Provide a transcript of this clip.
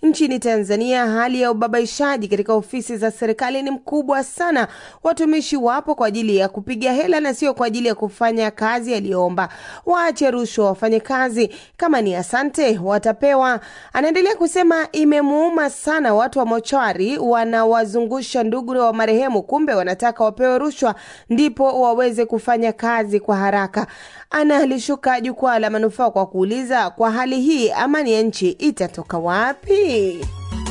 Nchini Tanzania, hali ya ubabaishaji katika ofisi za serikali ni mkubwa sana. Watumishi wapo kwa ajili ya kupiga hela na sio kwa ajili ya kufanya kazi yaliyoomba. Waache rushwa wafanye kazi, kama ni asante watapewa. Anaendelea kusema imemuuma sana watu wa mochwari wanawazungusha ndugu wa marehemu, kumbe wanataka wapewe rushwa ndipo waweze kufanya kazi kwa haraka. Analishuka jukwaa la manufaa kwa kuuliza, kwa hali hii amani ya nchi itatoka wapi?